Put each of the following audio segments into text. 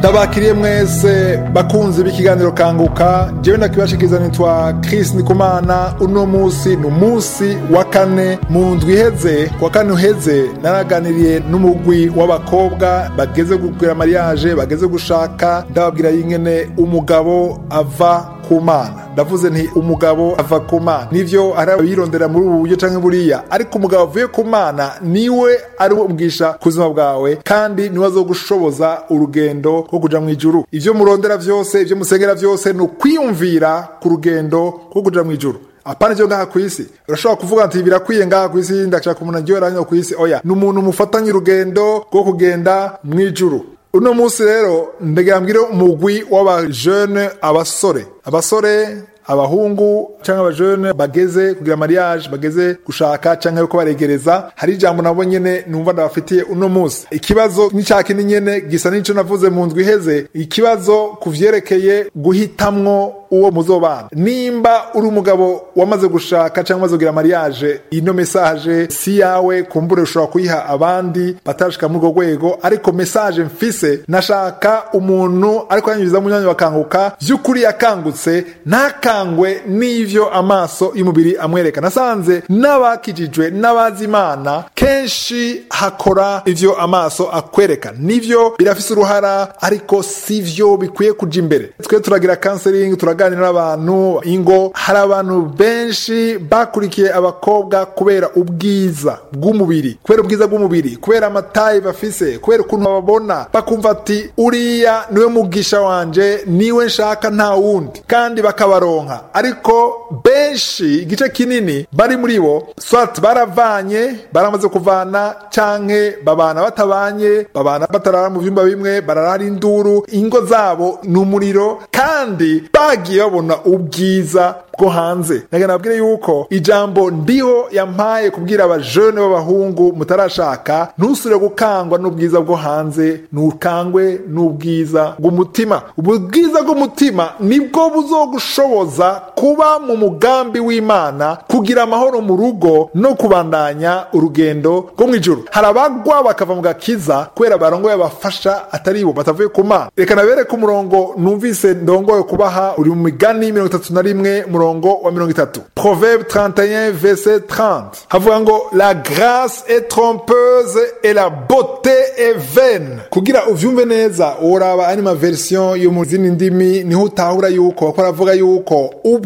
ndabakiriye mwese bakunzi b'ikiganiro kanguka jewe ndakibashikiza nitwa Chris Ndikumana uno musi ni umunsi wa kane mu ndwi iheze wa kane uheze naraganiriye n'umugwi w'abakobwa bageze kugira mariage bageze gushaka ndababwira yingene umugabo ava ku mana ndavuze nti umugabo ava ku mana nivyo hari abirondera muri ubu buryo canke buriya ariko umugabo avuye ku mana niwe ari we ubwisha ku buzima bwawe kandi niwe azogushoboza urugendo rwo kuja mu ijuru ivyo murondera vyose ivyo musengera vyose ni ukwiyumvira ku rugendo rwo kuja mu ijuru apana ivyo ngaha kw'isi urashobora kuvuga nti birakwiye ngaha kw'isi ndashaka umuntu aryohera hano kw'isi oya ni umuntu mufatanye urugendo rwo kugenda mu ijuru uno munsi rero ndagambwire umugwi w'abajene abasore abasore abahungu cyangwa abajene bageze kugira mariage bageze gushaka cyangwa yuko baregereza hari ijambo nabo nyene numva ndabafitiye uno munsi ikibazo n'icaki ni nyene gisa n'ico navuze mu ndwi iheze ikibazo kuvyerekeye guhitamwo uwo muzobana nimba uri umugabo wamaze gushaka cyangwa umaze kugira mariage ino message si yawe kumbure ushobora kuyiha abandi batarashika muri urwo rwego ariko message mfise nashaka umuntu ariko yanyuriza mu myanya bakanguka vy'ukuri yakangutse ntakangwe n'ivyo amaso y'umubiri amwereka nasanze n'abakijijwe n'abazi imana kenshi hakora ivyo amaso akwereka nivyo birafise uruhara ariko sivyo bikwiye kuja imbere twe turagira counseling turaganira n'abantu ingo hari abantu benshi bakurikiye abakobwa kubera ubwiza bw'umubiri kubera ubwiza bw'umubiri kubera amatayi bafise kubera ukuntu babona bakumva ati uriya niwe mugisha wanje niwe nshaka nta wundi kandi bakabaronka ariko benshi igice kinini bari muri bo swat baravanye baramaze kuvana canke babana batabanye babana batarara mu vyumba bimwe bararara induru ingo zabo ni umuriro kandi bagiye babona ubwiza bwo hanze naga nabwire yuko ijambo ndiho yampaye kubwira abajene b'abahungu mutarashaka ntusubire gukangwa n'ubwiza bwo hanze ntukangwe n'ubwiza bw'umutima ubwiza bw'umutima nibwo buzogushoboza kuba mu mugambi w'imana kugira amahoro mu rugo no kubandanya urugendo rwo mu ijuru hari abagwa bakava mu gakiza kubera barongoye abafasha atari bo batavuye ku mana reka nabereke umurongo numvise ndongoye kubaha uri mu migani mirongo itatu na rimwe umurongo wa mirongo itatu proverbe 31 verset 30 havuga ngo la grâce est trompeuse et la beauté est vaine kugira uvyumve neza uraba ari ma version yo mu zindi ndimi niho utahura yuko bako aravuga yuko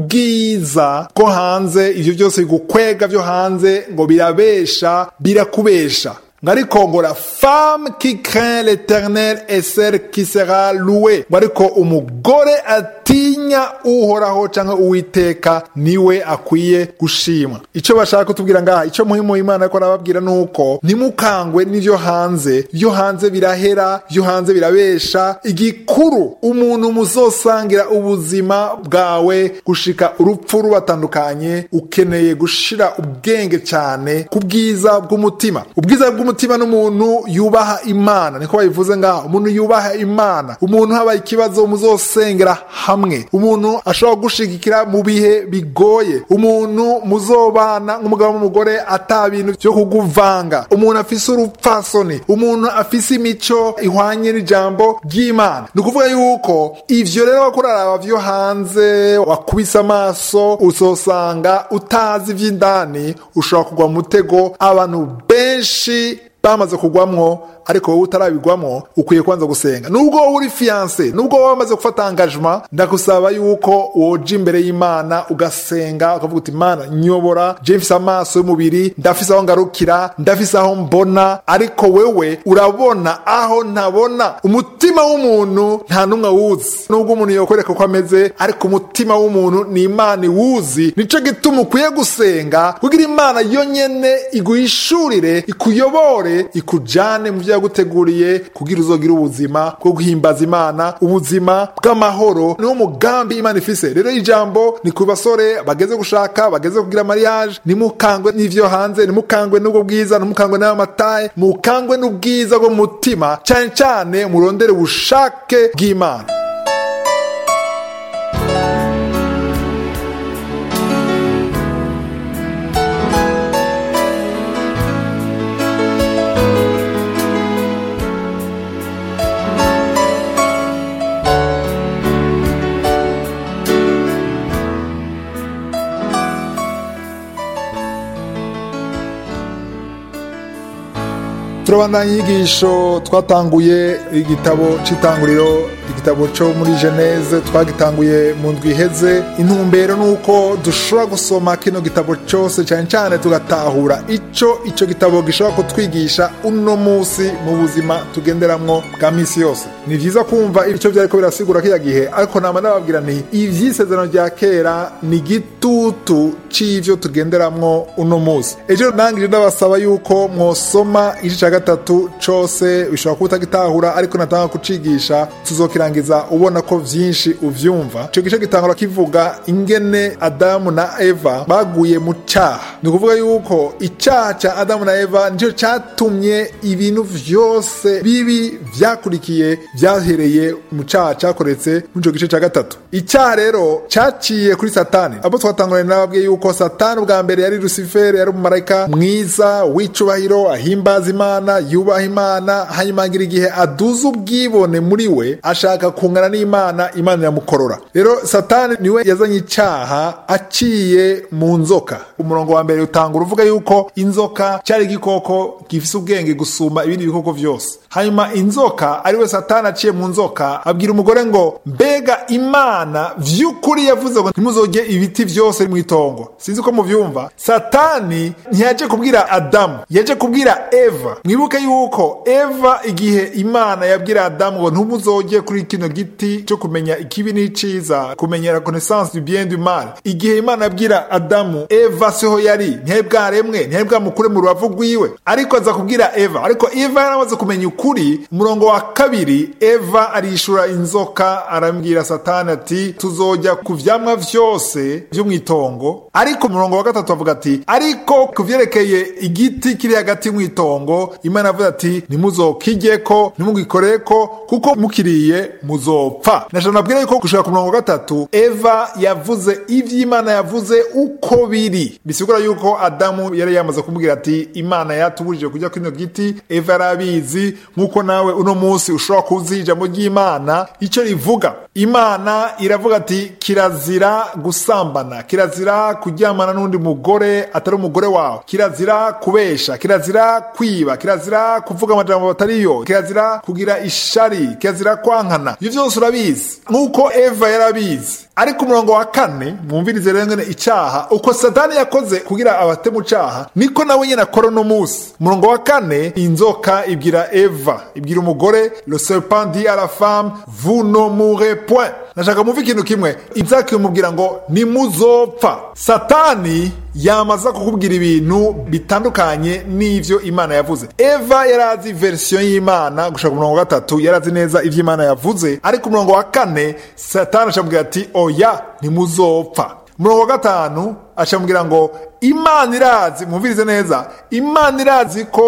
ubwiza bwo hanze ivyo byose bigukwega vyo hanze ngo birabesha birakubesha ariko ngo la femme qui craint l'éternel est celle qui sera louée ngo ariko umugore atinya uhoraho canke uwiteka niwe akwiye gushimwa ico bashaka kutubwira ngaha ico muhimu imana ariko arababwira nuko ntimukangwe n'ivyo hanze vyo hanze birahera vyo hanze birabesha igikuru umuntu muzosangira ubuzima bwawe gushika urupfu rubatandukanye ukeneye gushira ubwenge cyane ku bwiza bw'umutima ubwiza bw'umutima umutima n'umuntu yubaha imana niko babivuze ngaho umuntu yubaha imana umuntu habaye ikibazo muzosengera hamwe umuntu ashobora gushigikira mu bihe bigoye umuntu muzobana nk'umugabo n'umugore ata bintu byo kuguvanga umuntu afise urupfasoni umuntu afise imico ihwanye n'ijambo ry'imana ni ukuvuga yuko ivyo rero wako uraraba vyo hanze wakubise amaso uzosanga utazi ivy'indani ushobora kugwa mu mutego abantu benshi bamaze kugwamwo ariko wowe utarabigwamo ukwiye kwanza gusenga nubwo wowe uri fiyanse nubwo wowe wamaze gufata angajima ndagusaba yuko woja imbere y'imana ugasenga ukavuga uti imana nyobora je mfise amaso y'umubiri ndafise aho ngarukira ndafise aho mbona ariko wewe urabona aho ntabona umutima w'umuntu nta n'umwe awuzi nubwo umuntu yokwereka ko ameze ariko umutima w'umuntu ni imana iwuzi nico gituma ukwiye gusenga kugira imana yonyene iguhishurire ikuyobore ikujane mu vyo yaguteguriye kugira uzogire ubuzima bwo guhimbaza imana ubuzima bw'amahoro niwo mugambi imana ifise rero ijambo ni ku basore bageze gushaka bageze kugira mariage nimukangwe n'ivyo hanze nimukangwe n'ubwo bwiza nimukangwe n'ayo mataye mukangwe n'ubwiza bwo mu mutima cane cane murondere ubushake bw'imana turabandanya inyigisho twatanguye igitabo c'itanguriro igitabo cyo muri geneze twagitanguye mu ndwi iheze intumbero ni uko dushobora gusoma kino gitabo cyose cyane cyane tugatahura icyo icyo gitabo gishobora kutwigisha uno munsi mu buzima tugenderamwo bwa minsi yose ni byiza kumva icyo byariko birasigura kiriya gihe ariko nama nababwira nti ivy'isezerano rya kera ni igitutu c'ivyo tugenderamwo uno munsi ejo nangije ndabasaba yuko mwosoma igice ca gatatu cose bishobora kuba utagitahura ariko natanga kucigisha tuzokirangiza ubona ko vyinshi uvyumva ico gice gitangura kivuga ingene adamu na eva baguye mu caha ni ukuvuga yuko icaha ca adamu na eva nico catumye ibintu vyose bibi vyakurikiye vyahereye mu caha cakoretse muri ico gice ca gatatu icyaha rero caciye kuri satani abo twatanguranye nababwiye yuko satani ubwa mbere yari rusiferi yari umumarayika mwiza w'icubahiro ahimbaza imana yubaha imana hanyuma agira igihe aduza ubwibone muri we ashaka kungana n'imana imana iramukorora rero satani niwe yazanye icyaha aciye mu nzoka umurongo wa mbere utangura uvuga yuko inzoka cyari igikoko gifise ubwenge gusumba ibindi bikoko vyose hanyuma inzoka ariwe satani aciye mu nzoka abwira umugore ngo mbega imana vy'ukuri yavuze ngo ntimuzorye ibiti vyose mu itongo sinzi ko muvyumva satani ntiyaje kubwira adamu yaje kubwira eva mwibuke yuko eva igihe imana yabwira adamu ngo ntumuzorye kuri kino giti cyo kumenya ikibi n'iciza kumenya la connaissance du bien du mal igihe imana yabwira adamu eva siho yari ntiyari bwaremwe ntiyari bwamukure mu rubavu rwiwe ariko aza kubwira eva ariko eva yaramaze kumenya ukuri umurongo wa kabiri eva arishura inzoka arambwira satani ati tuzojya ku vyamwa vyose vyo mw'itongo ariko umurongo wa gatatu avuga ati ariko ku vyerekeye igiti kiri hagati mw'itongo imana avuga ati ntimuzokijyeko ntimugikoreko kuko mukiriye muzopfa nashaka nabwira yuko gushika ku murongo wa gatatu eva yavuze ivyo imana yavuze uko biri bisigura yuko adamu yari yamaze kumubwira ati imana yatubujije kujya kino giti eva yari abizi nk'uko nawe uno munsi ushobora kuzi ijambo ry'imana icyo rivuga imana iravuga ati kirazira gusambana kirazira kuryamana n'undi mugore atari umugore wawe kirazira kubesha kirazira kwiba kirazira kuvuga amajambo batariyo kirazira kugira ishari kirazira kwankana ibyo byose urabizi nk'uko eva yarabizi ariko umurongo wa kane mwumvirize rero ngene icaha uko satani yakoze kugira abate mu caha niko nawe nyene akora uno munsi umurongo wa kane inzoka ibwira eva ibwira umugore le serpent dit à la femme vous ne mourrez point nashaka muve ikintu kimwe inzaka imubwira ngo nimuzopfa satani yamaza kukubwira ibintu bitandukanye n'ivyo imana yavuze eva yarazi verisiyo y'imana gushaka umurongo wa gatatu yarazi neza ivyo imana yavuze ariko umurongo wa kane satani acamubwira ati oya ntimuzopfa umurongo wa gatanu acamubwira ngo imana irazi mwumvirize neza imana irazi ko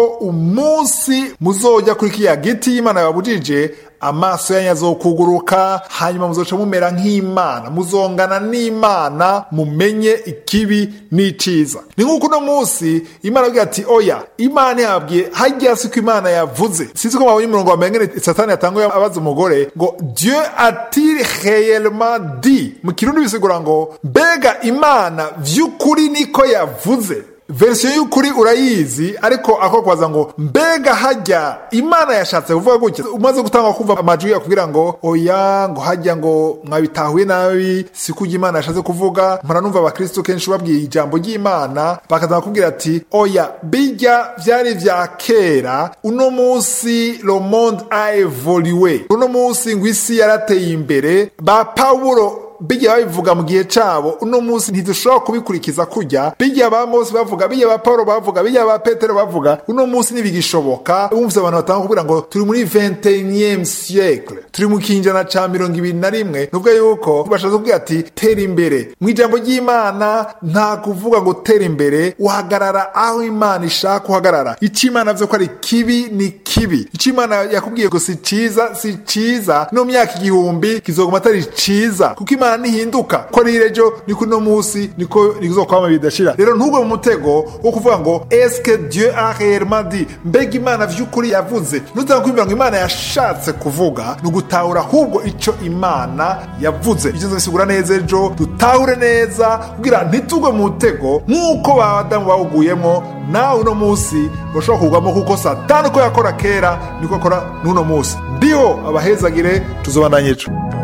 umunsi muzojya kuri kiriya giti imana yababujije amaso yanyu azokuguruka hanyuma muzoca mumera nk'imana muzongana n'imana mumenye ikibi n'iciza ni nk'uko uno munsi imana avuga ati oya imana yabwiye hajya si ko imana yavuze sinzi ko mwabonye umurongo wa mbere satani yatanguye abaza umugore ngo dieu a-t-il réellement dit mu kirundi bisigura ngo mbega imana vy'ukuri niko yavuze verisiyo y'ukuri urayizi ariko ako kubaza ngo mbega hajya imana yashatse kuvuga gutya umaze gutanga kumva amajwi yakubwira ngo oya ngo hajya ngo mwabitahuye nabi si kujya imana yashatse kuvuga mpora numva abakristo kenshi babwiye ijambo ry'imana bakaza bakubwira ati oya bijya vyari vya kera uno munsi le monde a evolué uno munsi ngo isi yarateye imbere ba pawulo bijya babivuga mu gihe cabo uno munsi ntidushobora kubikurikiza kujya bijya ba mose bavuga bijya ba paulo bavuga bijya ba petero bavuga uno munsi ntibigishoboka wumvise abantu batanga kubwira ngo turi muri 21 siècle turi mu kinjana ca mirongo ibiri na rimwe nubwo yuko bashatse kubwira ati tera imbere mu ijambo ry'imana nta kuvuga ngo tera imbere uhagarara aho imana ishaka uhagarara icyo imana avuze ko ari kibi ni kibi icyo imana yakubwiye ngo si ciza si ciza no myaka igihumbi kizoguma atari ciza kuko imana imana ntihinduka ko rero ejo niko uno munsi niko nizokwama bidashira rero ntugwe mu mutego wo kuvuga ngo eske dieu a réellement dit mbega imana vy'ukuri yavuze nutanga kwibwira ngo imana yashatse kuvuga ni ugutahura ahubwo ico imana yavuze ivyo nzobisigura neza ejo dutahure neza kugira ntitugwe mu mutego nk'uko badamu bawuguyemo nawe uno munsi bashobora kugwamo kuko satani uko yakora kera niko akora n'uno munsi ndiho abahezagire tuzobandanye ejo